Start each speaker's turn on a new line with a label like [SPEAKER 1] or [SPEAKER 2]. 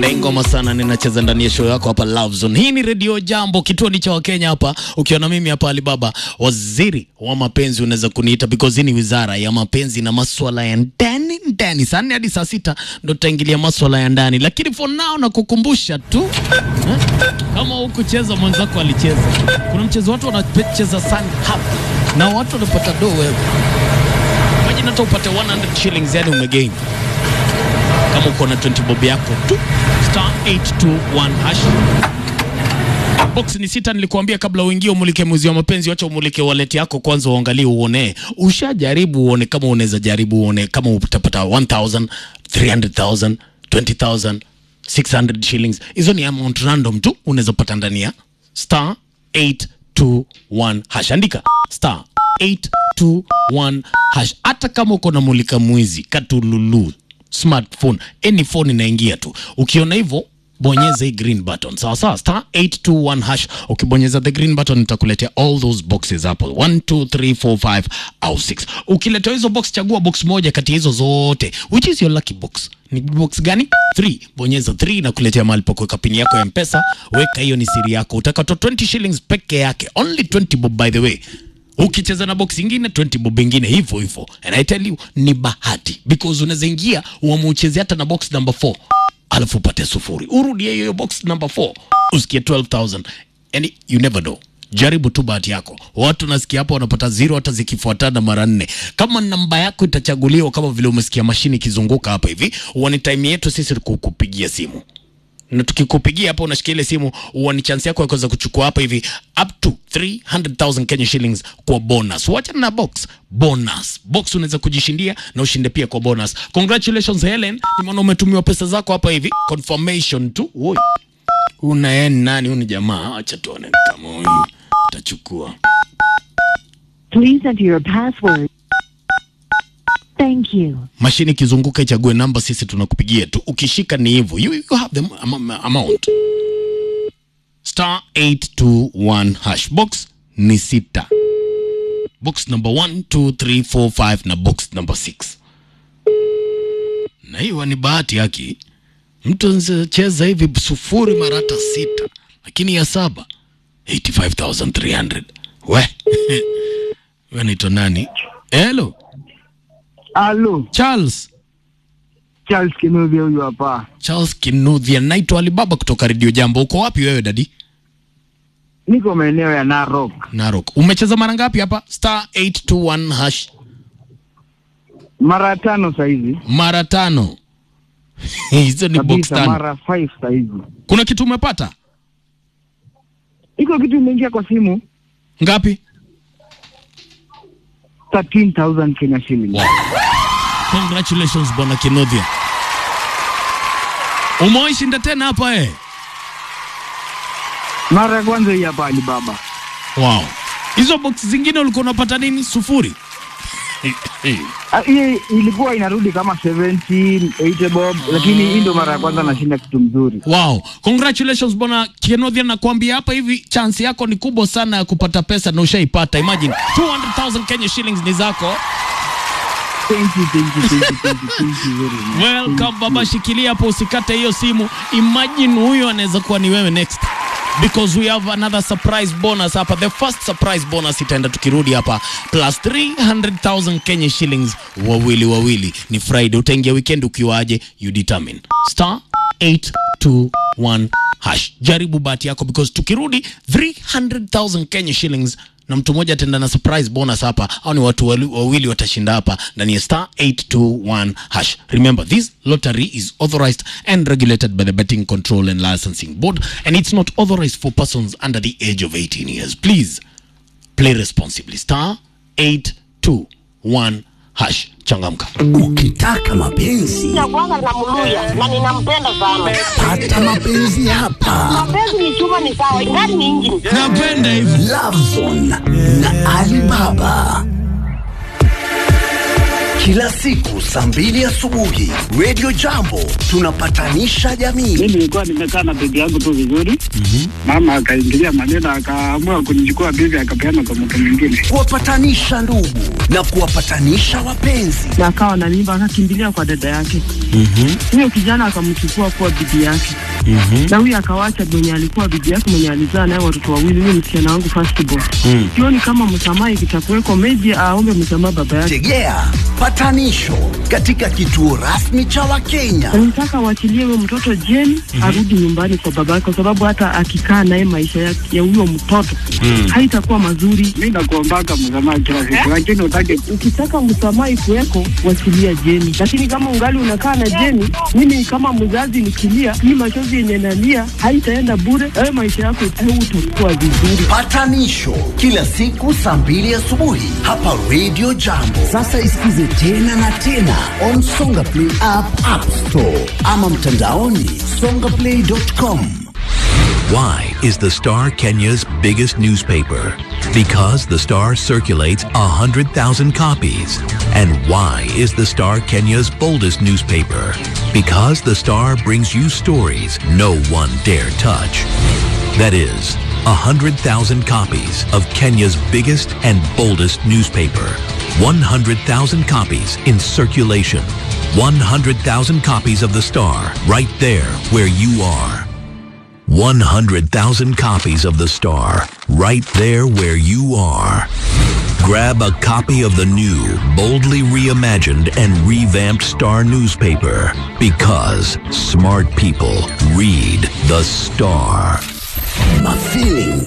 [SPEAKER 1] napenda hii ngoma sana, ninacheza ndani ya show yako hapa Love Zone. Hii ni Radio Jambo, kituo ni cha Wakenya hapa, ukiwa na mimi hapa Alibaba, waziri wa mapenzi unaweza kuniita, because hii ni wizara ya mapenzi na maswala ya ndani ndani. Saa nne hadi saa sita ndo tutaingilia maswala ya ndani, lakini for now nakukumbusha tu eh, kama hukucheza mwenzako alicheza. Kuna mchezo watu wanacheza sana hapa na watu wanapata do wewe Imagine hata upate 100 shillings, yani umegain kama uko na 20 bob yako tu star 821 hash box ni sita. Nilikuambia kabla uingie umulike mwezi wa mapenzi, wacha umulike wallet yako kwanza, uangalie uone, ushajaribu uone kama unaweza jaribu uone kama utapata 1000 300000 20000 600 shillings. Hizo ni amount random tu unaweza pata ndani ya star 821 hash. Andika star 821 hash. Hata kama uko na mulika mwizi katululu smartphone any phone inaingia tu. Ukiona hivyo bonyeza hii green button sawa sawa, star 821 hash. Ukibonyeza the green button itakuletea all those boxes hapo 1 2 3 4 5 au 6. Ukiletea hizo box, chagua box moja kati ya hizo zote, which is your lucky box. Ni box gani? 3. Bonyeza 3 na kuletea mahali pa kuweka pini yako ya Mpesa. Weka hiyo, ni siri yako. Utakato 20 shillings peke yake, only 20 bob by the way ukicheza na box ingine 20 bob ingine hivyo hivyo, and I tell you ni bahati because unaweza ingia uamucheze hata na box number 4 alafu upate sufuri, urudie hiyo box number 4 usikie 12000 and you never know. Jaribu tu bahati yako. Watu nasikia hapo wanapata zero hata zikifuatana mara nne. Kama namba yako itachaguliwa, kama vile umesikia mashini ikizunguka hapa hivi, huwa time yetu sisi kukupigia simu na tukikupigia hapa unashikia ile simu, huwa ni chance yako ya kuweza kuchukua hapa hivi up to 300,000 Kenya shillings kwa bonus. Wacha na box bonus, box unaweza kujishindia na ushinde pia kwa bonus. Congratulations Helen, nimeona umetumiwa pesa zako hapa hivi, confirmation tu. Oi, una yeye nani? Huyu ni jamaa, acha tuone kama huyu utachukua.
[SPEAKER 2] Please enter your password. Thank you.
[SPEAKER 1] Mashini ikizunguka ichague namba, sisi tunakupigia tu, ukishika ni hivyo, you, you have the am amount star 821 hash box ni sita box number 1 2 3 4 5 na box number 6 na hiyo ni bahati yake mtu anacheza hivi sufuri mara hata sita lakini ya saba 85300 we we naitwa nani hello
[SPEAKER 3] Halo,
[SPEAKER 1] Charles
[SPEAKER 3] Charles Kinuthia huyu hapa.
[SPEAKER 1] Charles Kinuthia naitwa Alibaba kutoka Radio Jambo uko wapi wewe dadi
[SPEAKER 3] Niko maeneo ya Narok.
[SPEAKER 1] Narok umecheza mara ngapi hapa star 821 hash
[SPEAKER 3] Mara tano saizi.
[SPEAKER 1] mara tano hizo ni box
[SPEAKER 3] Kabisa
[SPEAKER 1] tano
[SPEAKER 3] mara 5 saizi.
[SPEAKER 1] kuna kitu umepata
[SPEAKER 3] Iko kitu imeingia kwa simu
[SPEAKER 1] ngapi
[SPEAKER 3] 13,000 Kenya shillings.
[SPEAKER 1] wow. congratulations bwana Kinuthia umewahi shinda tena hapa eh
[SPEAKER 3] Mara ya kwanza hii hapa Alibaba.
[SPEAKER 1] wow hizo box zingine ulikuwa unapata nini sufuri
[SPEAKER 3] Ah, Hii ilikuwa inarudi kama 70, 80 bob, lakini hii ndio mara ya kwanza nashinda kitu mzuri.
[SPEAKER 1] Wow, congratulations bwana Kienothia, nakwambia hapa hivi chance yako ni kubwa sana ya kupata pesa na ushaipata. Imagine 200,000 Kenya shillings ni zako.
[SPEAKER 3] Thank you, thank you, thank you, thank you, thank you very much.
[SPEAKER 1] Welcome baba, shikilia hapo, usikate hiyo simu. Imagine huyo anaweza kuwa ni wewe next because we have another surprise bonus hapa. The first surprise bonus itaenda tukirudi hapa plus 300,000 Kenya shillings wawili wawili. Ni Friday, utaingia weekend ukiwaje? You determine. Star 821 hash. Jaribu bahati yako because tukirudi 300,000 Kenya shillings na mtu mmoja ataenda na surprise bonus hapa, au ni watu wali- wawili watashinda hapa ndani ya star 821 hash. Remember this lottery is authorized and regulated by the Betting Control and Licensing Board and it's not authorized for persons under the age of 18 years. Please play responsibly. Star 821 hash. Changamka.
[SPEAKER 4] Ukitaka mapenzi
[SPEAKER 5] ya kwanza namluya na ninampenda sana.
[SPEAKER 4] pata mapenzi hapa.
[SPEAKER 5] Mapenzi ni chuma, ni sawa, ingani ni injini.
[SPEAKER 1] Napenda hivi.
[SPEAKER 4] Love Zone na Alibaba. Kila siku saa mbili asubuhi Radio Jambo tunapatanisha jamii.
[SPEAKER 3] mi nilikuwa nimekaa na bibi yangu tu vizuri mama akaingilia maneno akaamua kunichukua bibi akapeana kwa mtu mwingine
[SPEAKER 4] Kuwapatanisha ndugu na kuwapatanisha wapenzi.
[SPEAKER 6] na akawa na mimba akakimbilia kwa dada yake huyo kijana akamchukua kuwa bibi yake na huyo akawacha mwenye alikuwa bibi yake mwenye alizaa naye watoto wawili huyo msichana wangu first born sioni kama msamaha ikitakuweko meji aombe msamaha baba yake
[SPEAKER 4] Tegea patanisho katika kituo rasmi cha Wakenya.
[SPEAKER 6] nataka waachilie huyo mtoto jeni arudi nyumbani kwa baba yake kwa sababu hata akikaa naye maisha ya ya huyo mtoto haitakuwa mazuri
[SPEAKER 3] mi nakuombaka msamaha kila siku lakini utake
[SPEAKER 6] ukitaka msamaha ikuweko wachilia jeni lakini kama ungali unakaa na jeni mimi kama mzazi nikilia hii machozi yenye nalia haitaenda bure wewe maisha yako utakuwa vizuri
[SPEAKER 4] Patanisho kila siku saa mbili asubuhi hapa Radio Jambo. Sasa isikize tena na tena on Songa Play app, App Store ama mtandaoni songaplay.com.
[SPEAKER 7] Why is the Star Kenya's biggest newspaper? Because the Star circulates 100,000 copies. And why is the Star Kenya's boldest newspaper? Because the Star brings you stories no one dare touch. That is, 100,000 copies of Kenya's biggest and boldest newspaper. 100,000 copies in circulation. 100,000 copies of the Star right there where you are. 100,000 copies of The Star, right there where you are. Grab a copy of the new, boldly reimagined and revamped Star newspaper because smart people read The Star.
[SPEAKER 4] My feeling